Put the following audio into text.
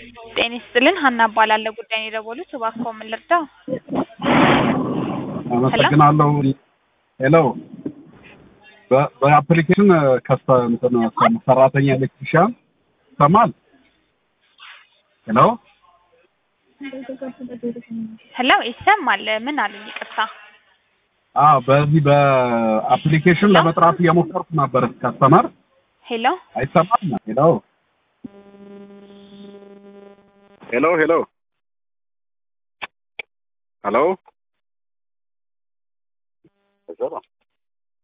ጤና ይስጥልን ሀና እባላለሁ። ጉዳይ ነው የደወሉት፣ እባክዎ ምን ልርዳው? አመሰግናለሁ። ሄሎ በ- በአፕሊኬሽን ከስተ እንትን ሰራተኛ ኤሌክትሪሻን ይሰማል? ሄሎ ሄሎ ይሰማል። ምን አሉኝ? ይቅርታ። አዎ፣ በዚህ በአፕሊኬሽን ለመጥራት እየሞከርኩ ነበር። ከስተመር ሄሎ አይሰማም? ሄሎ ሄሎ ሄሎ ሄሎ